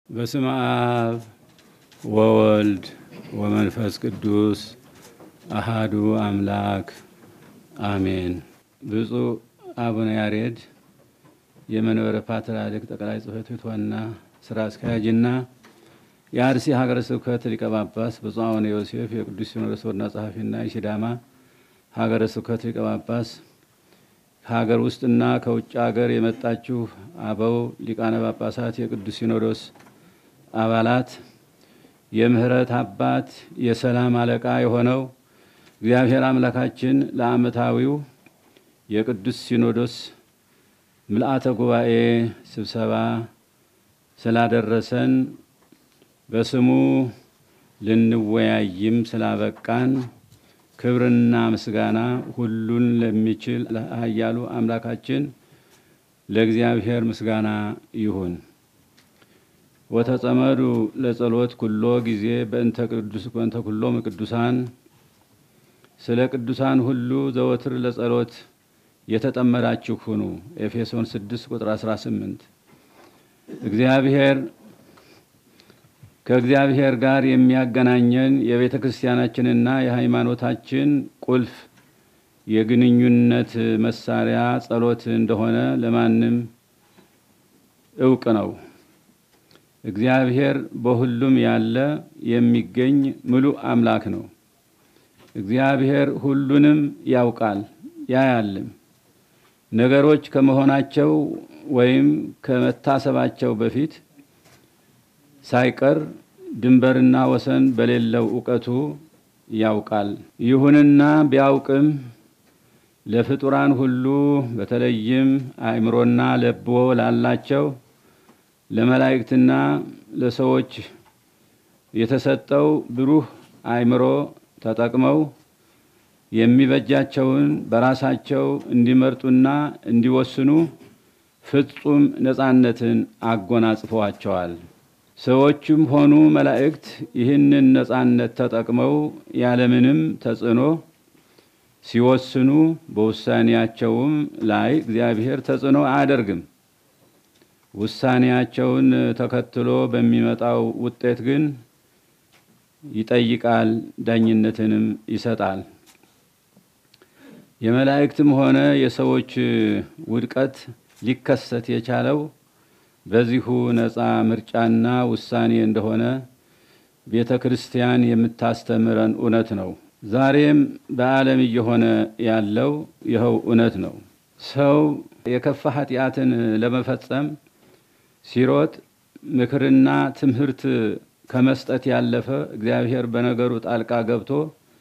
በስመ አብ ወወልድ ወመንፈስ ቅዱስ አሃዱ አምላክ አሜን። ብፁዕ አቡነ ያሬድ የመንበረ ፓትርያርክ ጠቅላይ ጽሕፈት ቤት ዋና ስራ አስኪያጅና የአርሲ ሀገረ ስብከት ሊቀ ጳጳስ፣ ብፁዕ አቡነ ዮሴፍ የቅዱስ ሲኖዶስ ዋና ጸሐፊና የሲዳማ ሀገረ ስብከት ሊቀ ጳጳስ፣ ከሀገር ውስጥና ከውጭ ሀገር የመጣችሁ አበው ሊቃነ ጳጳሳት፣ የቅዱስ ሲኖዶስ አባላት፣ የምህረት አባት የሰላም አለቃ የሆነው እግዚአብሔር አምላካችን ለዓመታዊው የቅዱስ ሲኖዶስ ምልአተ ጉባኤ ስብሰባ ስላደረሰን በስሙ ልንወያይም ስላበቃን ክብርና ምስጋና ሁሉን ለሚችል ለኃያሉ አምላካችን ለእግዚአብሔር ምስጋና ይሁን። ወተጸመዱ ለጸሎት ኩሎ ጊዜ በእንተ ቅዱስ በእንተ ኩሎም ቅዱሳን ስለ ቅዱሳን ሁሉ ዘወትር ለጸሎት የተጠመዳችሁ ሁኑ። ኤፌሶን 6 ቁጥር 18 እግዚአብሔር ከእግዚአብሔር ጋር የሚያገናኘን የቤተ ክርስቲያናችንና የሃይማኖታችን ቁልፍ የግንኙነት መሳሪያ ጸሎት እንደሆነ ለማንም እውቅ ነው። እግዚአብሔር በሁሉም ያለ የሚገኝ ምሉእ አምላክ ነው። እግዚአብሔር ሁሉንም ያውቃል ያያልም። ነገሮች ከመሆናቸው ወይም ከመታሰባቸው በፊት ሳይቀር ድንበርና ወሰን በሌለው እውቀቱ ያውቃል። ይሁንና ቢያውቅም ለፍጡራን ሁሉ በተለይም አእምሮና ለብዎ ላላቸው ለመላእክትና ለሰዎች የተሰጠው ብሩህ አእምሮ ተጠቅመው የሚበጃቸውን በራሳቸው እንዲመርጡና እንዲወስኑ ፍጹም ነፃነትን አጎናጽፈዋቸዋል። ሰዎችም ሆኑ መላእክት ይህንን ነፃነት ተጠቅመው ያለምንም ተጽዕኖ ሲወስኑ በውሳኔያቸውም ላይ እግዚአብሔር ተጽዕኖ አያደርግም። ውሳኔያቸውን ተከትሎ በሚመጣው ውጤት ግን ይጠይቃል፣ ዳኝነትንም ይሰጣል። የመላእክትም ሆነ የሰዎች ውድቀት ሊከሰት የቻለው በዚሁ ነፃ ምርጫና ውሳኔ እንደሆነ ቤተ ክርስቲያን የምታስተምረን እውነት ነው። ዛሬም በዓለም እየሆነ ያለው ይኸው እውነት ነው። ሰው የከፋ ኃጢአትን ለመፈጸም ሲሮጥ ምክርና ትምህርት ከመስጠት ያለፈ እግዚአብሔር በነገሩ ጣልቃ ገብቶ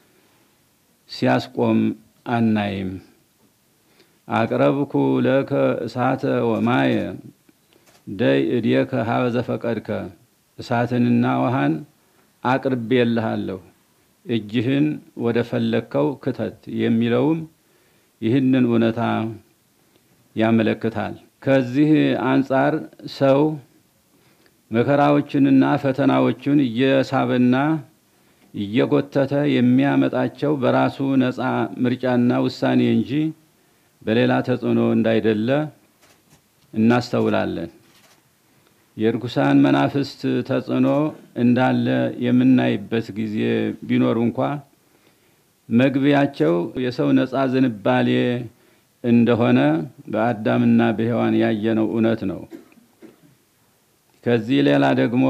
ሲያስቆም አናይም። አቅረብኩ ለከ እሳተ ወማየ ደይ እድየከ ሀበ ዘፈቀድከ እሳትንና ውሃን አቅርቤልሃለሁ እጅህን ወደ ፈለግከው ክተት የሚለውም ይህንን እውነታ ያመለክታል። ከዚህ አንጻር ሰው መከራዎችንና ፈተናዎቹን እየሳበና እየጎተተ የሚያመጣቸው በራሱ ነፃ ምርጫና ውሳኔ እንጂ በሌላ ተጽዕኖ እንዳይደለ እናስተውላለን። የርኩሳን መናፍስት ተጽዕኖ እንዳለ የምናይበት ጊዜ ቢኖር እንኳ መግቢያቸው የሰው ነፃ ዝንባሌ እንደሆነ በአዳምና በሔዋን ያየነው እውነት ነው። ከዚህ ሌላ ደግሞ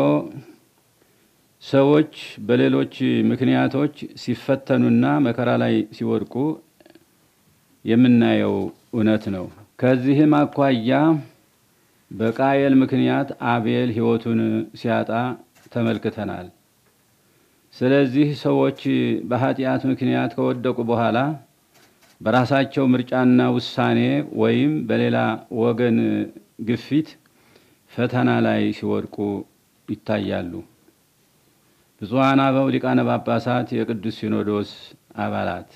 ሰዎች በሌሎች ምክንያቶች ሲፈተኑና መከራ ላይ ሲወድቁ የምናየው እውነት ነው። ከዚህም አኳያ በቃየል ምክንያት አቤል ሕይወቱን ሲያጣ ተመልክተናል። ስለዚህ ሰዎች በኃጢአት ምክንያት ከወደቁ በኋላ በራሳቸው ምርጫና ውሳኔ ወይም በሌላ ወገን ግፊት ፈተና ላይ ሲወድቁ ይታያሉ። ብፁዓን አበው ሊቃነ ጳጳሳት፣ የቅዱስ ሲኖዶስ አባላት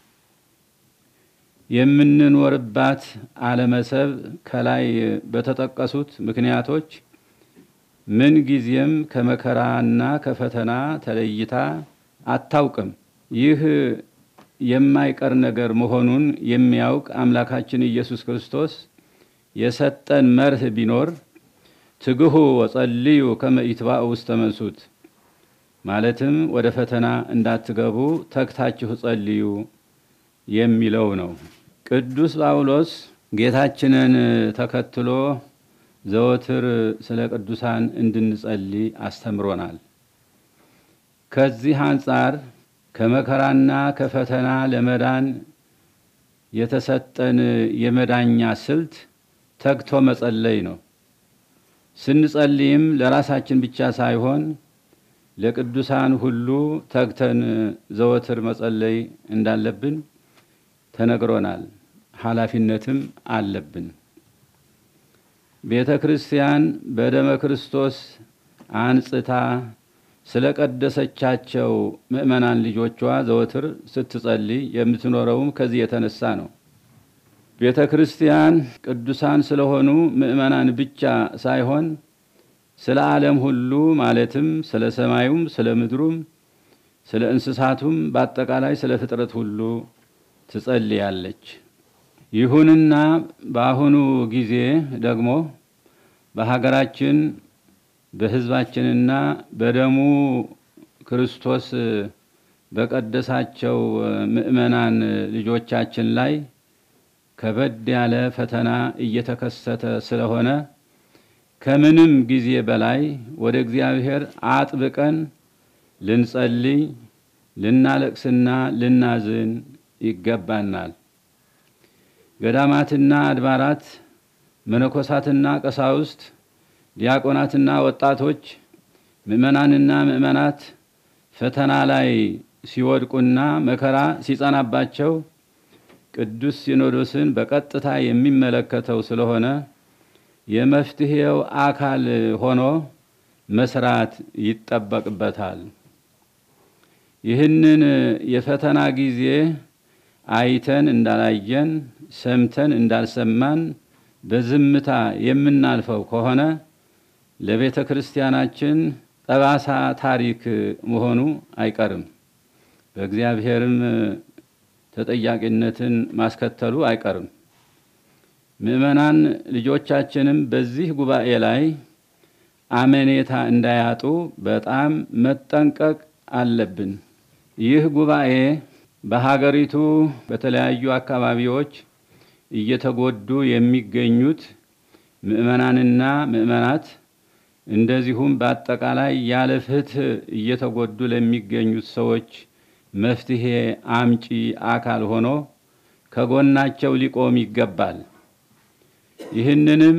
የምንኖርባት ዓለመሰብ ከላይ በተጠቀሱት ምክንያቶች ምን ጊዜም ከመከራና ከፈተና ተለይታ አታውቅም። ይህ የማይቀር ነገር መሆኑን የሚያውቅ አምላካችን ኢየሱስ ክርስቶስ የሰጠን መርህ ቢኖር ትግሁ ወጸልዩ ከመ ኢትባኡ ውስተ መንሱት ማለትም ወደ ፈተና እንዳትገቡ ተግታችሁ ጸልዩ የሚለው ነው። ቅዱስ ጳውሎስ ጌታችንን ተከትሎ ዘወትር ስለ ቅዱሳን እንድንጸልይ አስተምሮናል። ከዚህ አንጻር ከመከራና ከፈተና ለመዳን የተሰጠን የመዳኛ ስልት ተግቶ መጸለይ ነው። ስንጸልይም ለራሳችን ብቻ ሳይሆን ለቅዱሳን ሁሉ ተግተን ዘወትር መጸለይ እንዳለብን ተነግሮናል። ኃላፊነትም አለብን። ቤተ ክርስቲያን በደመ ክርስቶስ አንጽታ ስለ ቀደሰቻቸው ምእመናን ልጆቿ ዘወትር ስትጸልይ የምትኖረውም ከዚህ የተነሳ ነው። ቤተ ክርስቲያን ቅዱሳን ስለሆኑ ምእመናን ብቻ ሳይሆን ስለ ዓለም ሁሉ ማለትም ስለ ሰማዩም፣ ስለ ምድሩም፣ ስለ እንስሳቱም በአጠቃላይ ስለ ፍጥረት ሁሉ ትጸልያለች። ይሁንና በአሁኑ ጊዜ ደግሞ በሀገራችን በሕዝባችንና በደሙ ክርስቶስ በቀደሳቸው ምእመናን ልጆቻችን ላይ ከበድ ያለ ፈተና እየተከሰተ ስለሆነ ከምንም ጊዜ በላይ ወደ እግዚአብሔር አጥብቀን ልንጸልይ፣ ልናለቅስና ልናዝን ይገባናል። ገዳማትና አድባራት፣ መነኮሳትና ቀሳውስት፣ ዲያቆናትና ወጣቶች፣ ምእመናንና ምእመናት ፈተና ላይ ሲወድቁና መከራ ሲጸናባቸው ቅዱስ ሲኖዶስን በቀጥታ የሚመለከተው ስለሆነ የመፍትሄው አካል ሆኖ መስራት ይጠበቅበታል። ይህንን የፈተና ጊዜ አይተን እንዳላየን ሰምተን እንዳልሰማን በዝምታ የምናልፈው ከሆነ ለቤተ ክርስቲያናችን ጠባሳ ታሪክ መሆኑ አይቀርም። በእግዚአብሔርም ተጠያቂነትን ማስከተሉ አይቀርም። ምእመናን ልጆቻችንም በዚህ ጉባኤ ላይ አመኔታ እንዳያጡ በጣም መጠንቀቅ አለብን። ይህ ጉባኤ በሀገሪቱ በተለያዩ አካባቢዎች እየተጎዱ የሚገኙት ምእመናንና ምእመናት እንደዚሁም በአጠቃላይ ያለ ፍትሕ እየተጎዱ ለሚገኙት ሰዎች መፍትሄ አምጪ አካል ሆኖ ከጎናቸው ሊቆም ይገባል። ይህንንም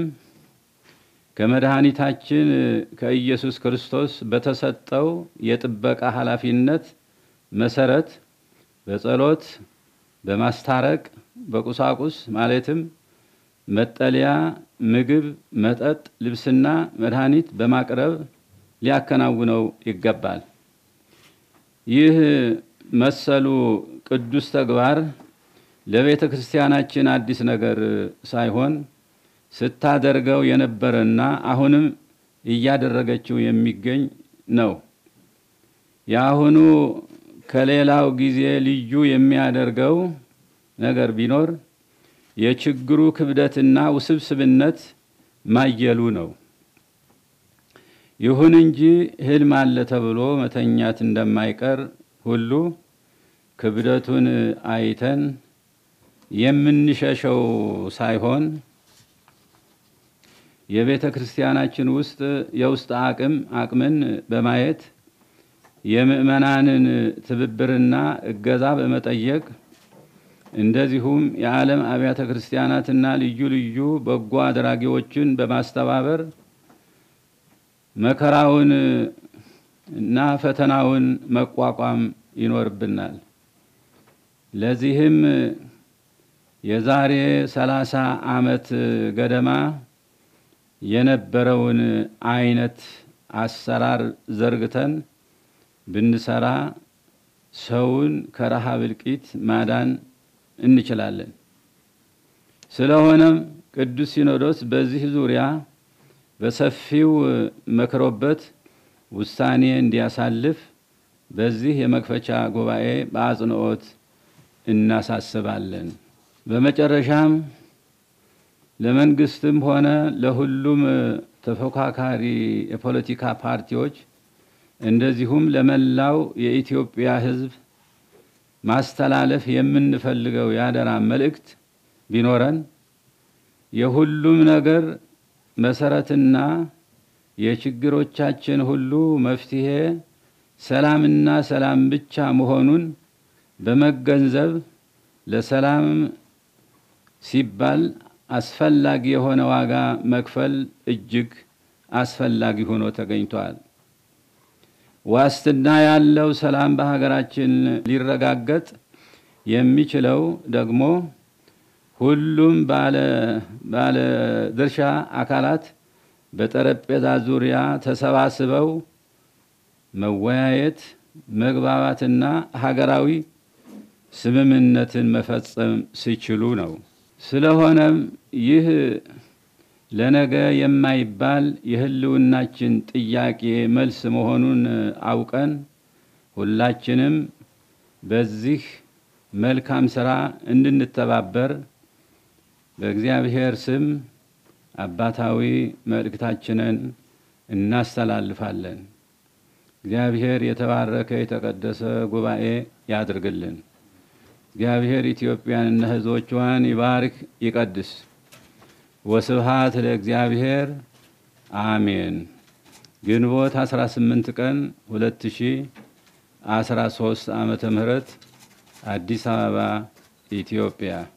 ከመድኃኒታችን ከኢየሱስ ክርስቶስ በተሰጠው የጥበቃ ኃላፊነት መሰረት በጸሎት፣ በማስታረቅ፣ በቁሳቁስ ማለትም መጠለያ፣ ምግብ፣ መጠጥ፣ ልብስና መድኃኒት በማቅረብ ሊያከናውነው ይገባል። ይህ መሰሉ ቅዱስ ተግባር ለቤተ ክርስቲያናችን አዲስ ነገር ሳይሆን ስታደርገው የነበረና አሁንም እያደረገችው የሚገኝ ነው። የአሁኑ ከሌላው ጊዜ ልዩ የሚያደርገው ነገር ቢኖር የችግሩ ክብደትና ውስብስብነት ማየሉ ነው። ይሁን እንጂ ሕልም አለ ተብሎ መተኛት እንደማይቀር ሁሉ ክብደቱን አይተን የምንሸሸው ሳይሆን የቤተ ክርስቲያናችን ውስጥ የውስጥ አቅም አቅምን በማየት የምእመናንን ትብብርና እገዛ በመጠየቅ እንደዚሁም የዓለም አብያተ ክርስቲያናትና ልዩ ልዩ በጎ አድራጊዎችን በማስተባበር መከራውን እና ፈተናውን መቋቋም ይኖርብናል። ለዚህም የዛሬ ሰላሳ ዓመት ገደማ የነበረውን አይነት አሰራር ዘርግተን ብንሰራ ሰውን ከረሃብ እልቂት ማዳን እንችላለን። ስለሆነም ቅዱስ ሲኖዶስ በዚህ ዙሪያ በሰፊው መክሮበት ውሳኔ እንዲያሳልፍ በዚህ የመክፈቻ ጉባኤ በአጽንኦት እናሳስባለን። በመጨረሻም ለመንግስትም ሆነ ለሁሉም ተፎካካሪ የፖለቲካ ፓርቲዎች እንደዚሁም ለመላው የኢትዮጵያ ሕዝብ ማስተላለፍ የምንፈልገው የአደራ መልእክት ቢኖረን የሁሉም ነገር መሰረትና የችግሮቻችን ሁሉ መፍትሄ ሰላምና ሰላም ብቻ መሆኑን በመገንዘብ ለሰላም ሲባል አስፈላጊ የሆነ ዋጋ መክፈል እጅግ አስፈላጊ ሆኖ ተገኝቷል። ዋስትና ያለው ሰላም በሀገራችን ሊረጋገጥ የሚችለው ደግሞ ሁሉም ባለ ድርሻ አካላት በጠረጴዛ ዙሪያ ተሰባስበው መወያየት፣ መግባባትና ሀገራዊ ስምምነትን መፈጸም ሲችሉ ነው። ስለሆነም ይህ ለነገ የማይባል የህልውናችን ጥያቄ መልስ መሆኑን አውቀን ሁላችንም በዚህ መልካም ስራ እንድንተባበር በእግዚአብሔር ስም አባታዊ መልእክታችንን እናስተላልፋለን። እግዚአብሔር የተባረከ የተቀደሰ ጉባኤ ያድርግልን። እግዚአብሔር ኢትዮጵያንና ሕዝቦቿን ይባርክ ይቀድስ። ወስብሃት ለእግዚአብሔር አሜን። ግንቦት 18 ቀን 2013 ዓመተ ምህረት አዲስ አበባ ኢትዮጵያ